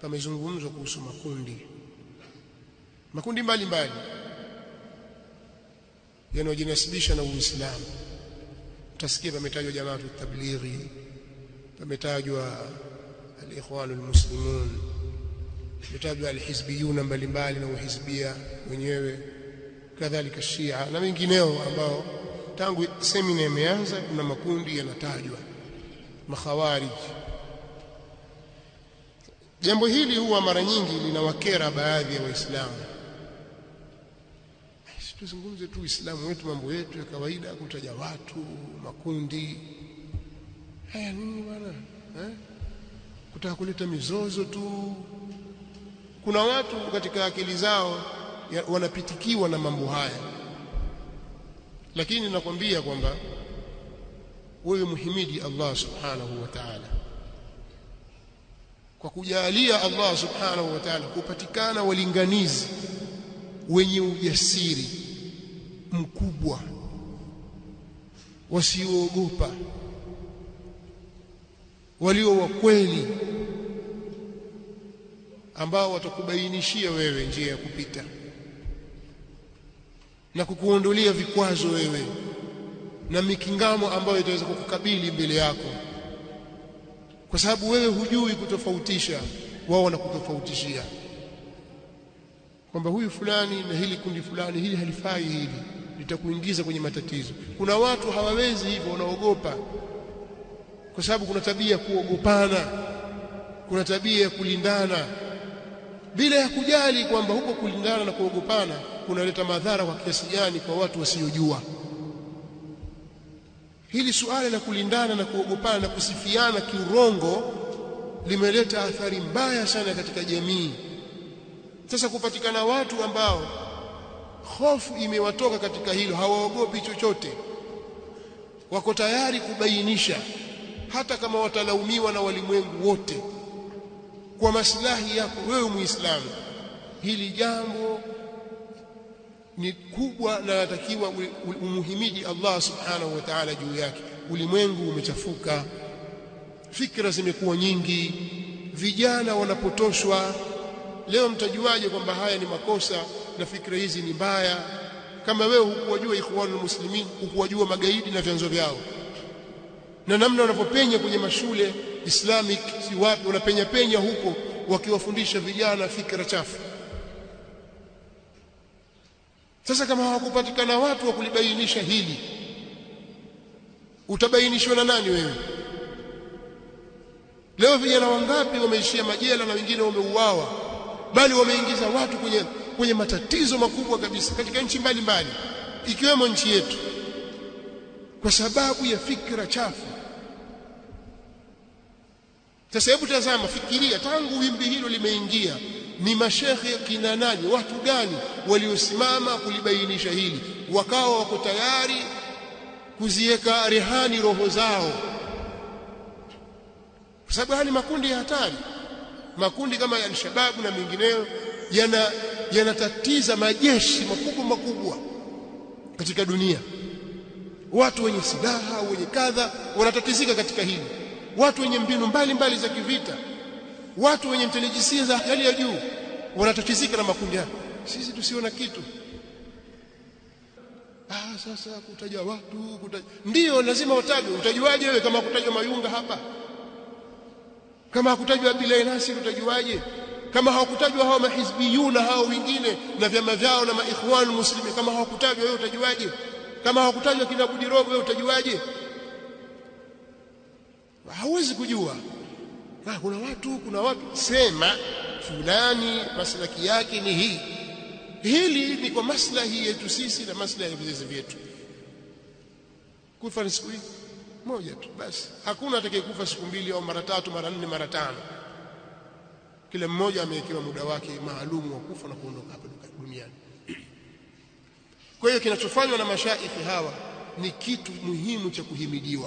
pamezungumzwa kuhusu makundi makundi mbalimbali yanayojinasibisha na Uislamu utasikia pametajwa jamaatu tablighi pametajwa al-ikhwanul muslimun pametajwa al-hizbiyuna mbalimbali na uhizbia wenyewe kadhalika shia na wengineo ambao tangu semina imeanza kuna makundi yanatajwa makhawarij jambo hili huwa mara nyingi linawakera baadhi ya waislamu tuzungumze tu uislamu wetu mambo yetu ya kawaida kutaja watu makundi haya nini bwana eh? kutaka kuleta mizozo tu kuna watu katika akili zao ya, wanapitikiwa na mambo haya lakini nakwambia kwamba wewe muhimidi Allah subhanahu wa ta'ala kwa kujalia Allah subhanahu wa ta'ala kupatikana walinganizi wenye ujasiri mkubwa wasioogopa walio wa kweli ambao watakubainishia wewe njia ya kupita na kukuondolea vikwazo wewe na mikingamo ambayo itaweza kukukabili mbele yako kwa sababu wewe hujui kutofautisha wao wanakutofautishia kwamba huyu fulani na hili kundi fulani hili halifai hili litakuingiza kwenye matatizo kuna watu hawawezi hivyo wanaogopa kwa sababu kuna tabia ya kuogopana kuna tabia ya kulindana bila ya kujali kwamba huko kulindana na kuogopana kunaleta madhara kwa kiasi gani kwa watu wasiojua hili suala la kulindana na kuogopana na kusifiana kiurongo limeleta athari mbaya sana katika jamii sasa kupatikana watu ambao hofu imewatoka katika hilo hawaogopi chochote wako tayari kubainisha hata kama watalaumiwa na walimwengu wote kwa maslahi yako wewe muislamu hili jambo ni kubwa na natakiwa umuhimidi Allah subhanahu wa ta'ala juu yake ulimwengu umechafuka fikra zimekuwa nyingi vijana wanapotoshwa leo mtajuaje kwamba haya ni makosa na fikra hizi ni mbaya kama wewe hukuwajua ikhwanul muslimin hukuwajua magaidi na vyanzo vyao na namna wanavyopenya kwenye mashule islamic si wapi wanapenya penya huko wakiwafundisha vijana fikra chafu sasa kama hawakupatikana watu wa kulibainisha hili utabainishwa na nani wewe leo vijana wangapi wameishia majela na wengine wameuawa bali wameingiza watu kwenye kwenye matatizo makubwa kabisa katika nchi mbalimbali ikiwemo nchi yetu kwa sababu ya fikra chafu sasa hebu tazama fikiria tangu wimbi hilo limeingia ni mashekhe kina nani watu gani waliosimama kulibainisha hili wakawa wako tayari kuziweka rehani roho zao kwa sababu haya ni makundi ya hatari makundi kama ya al-shababu na mengineyo yana yanatatiza majeshi makubwa makubwa katika dunia watu wenye silaha wenye kadha wanatatizika katika hili watu wenye mbinu mbalimbali za kivita watu wenye intelijensia za hali ya juu wanatatizika na makundi haya sisi tusiona kitu ah sasa kutaja watu kutaja ndio lazima watajwe utajuaje wewe kama kutajwa mayunga hapa kama hakutajwa bila nasi utajuaje kama hawakutajwa hao mahizbiyuna hao wengine na vyama vyao na maikhwan muslimin kama hawakutajwa wewe utajuaje kama hawakutajwa kina Budirogo wewe utajuaje hauwezi kujua na kuna watu kuna watu sema fulani maslaki yake ni hii hili ni kwa maslahi yetu sisi na maslahi ya vizazi vyetu kufa ni siku hii moja tu basi hakuna atakayekufa siku mbili au mara tatu mara nne mara tano kila mmoja amewekewa muda wake maalumu wa kufa na kuondoka hapa duniani kwa hiyo kinachofanywa na mashaikhi hawa ni kitu muhimu cha kuhimidiwa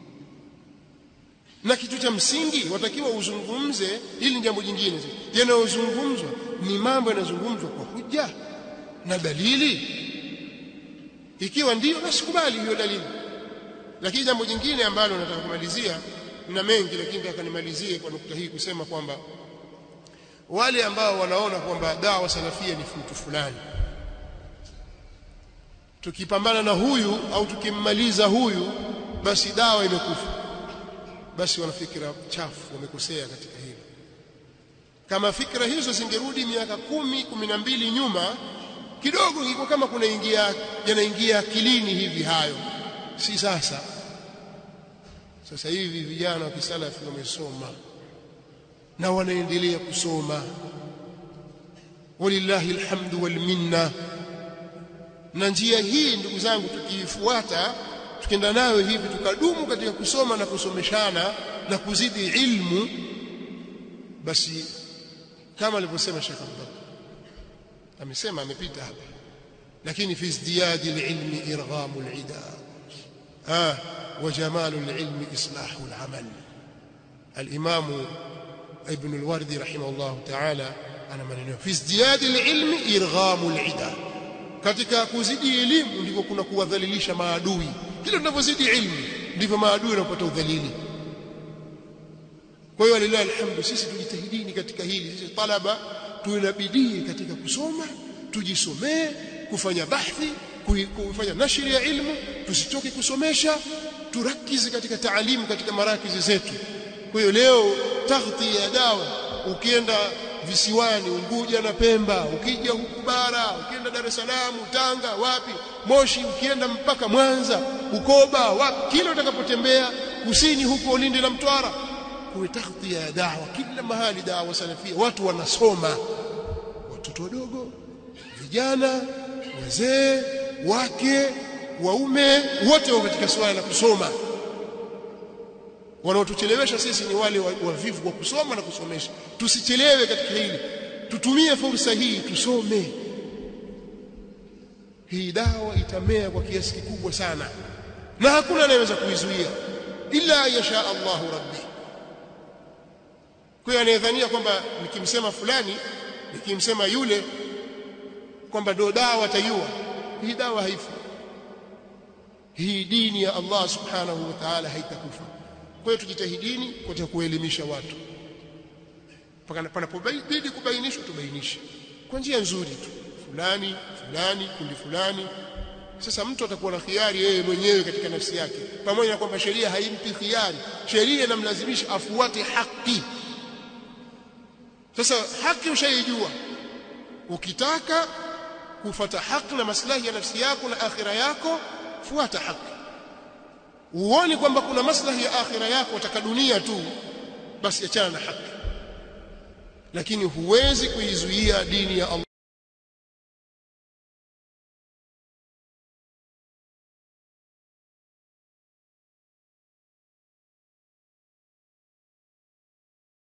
na kitu cha msingi watakiwa uzungumze hili ni jambo jingine yanayozungumzwa ni mambo yanayozungumzwa kwa hujja na dalili ikiwa ndiyo basi kubali hiyo dalili lakini jambo jingine ambalo nataka kumalizia na mengi lakini nataka nimalizie kwa nukta hii kusema kwamba wale ambao wanaona kwamba dawa salafia ni mtu fulani tukipambana na huyu au tukimmaliza huyu basi dawa imekufa basi wana fikra chafu wamekosea katika hilo kama fikra hizo zingerudi miaka kumi kumi na mbili nyuma kidogo iko kama kunaingia yanaingia akilini hivi hayo si sasa sasa hivi vijana wa kisalafi wamesoma na wanaendelea kusoma walillahi alhamdu wal minna na njia hii ndugu zangu tukiifuata tukienda nayo hivi tukadumu katika kusoma na kusomeshana na kuzidi ilmu basi kama alivyosema Sheikh Abdullah amesema amepita hapa lakini fi izdiyadi alilmi irghamu alida ah wa jamalu alilmi islahu alamal الامام ابن الوردي رحمه الله تعالى ana maneno fi izdiyadi alilmi irghamu alida katika kuzidi elimu ndivyo kuna kuwadhalilisha maadui kila tunavyozidi ilmu ndivyo maadui wanapata udhalili kwa hiyo lillahi alhamdu sisi tujitahidini katika hili sisi talaba tuwe na bidii katika kusoma tujisomee kufanya bahthi kufanya nashri ya ilmu tusichoke kusomesha turakizi katika taalimu katika marakizi zetu kwa hiyo leo taghti ya dawa ukienda visiwani Unguja na Pemba ukija huku bara ukienda Dar es Salaam Tanga wapi Moshi ukienda mpaka Mwanza Bukoba wapi kila utakapotembea kusini huko Lindi na Mtwara kuwe taghti ya dawa kila mahali dawa salafia watu wanasoma watoto wadogo vijana wazee wake waume wote wako katika swala la kusoma wanaotuchelewesha sisi ni wale wavivu wa kusoma na kusomesha tusichelewe katika hili tutumie fursa hii tusome hii dawa itamea kwa kiasi kikubwa sana na hakuna anayeweza kuizuia illa yasha Allahu rabbi kwa hiyo anayedhania kwamba nikimsema fulani nikimsema yule kwamba ndio dawa tayua hii dawa haifi hii dini ya Allah subhanahu wa ta'ala haitakufa kwa hiyo tujitahidini katika kuelimisha watu panapobidi kubainishwa tubainishe kwa njia nzuri tu fulani fulani kundi fulani sasa mtu atakuwa na khiari yeye mwenyewe katika nafsi yake pamoja na kwamba sheria haimpi khiari sheria inamlazimisha afuate haki sasa haki ushaijua ukitaka kufata haki na maslahi ya nafsi yako na akhira yako fuata haki uone kwamba kuna maslahi ya akhira yako utaka dunia tu basi achana na haki lakini huwezi kuizuia dini ya Allah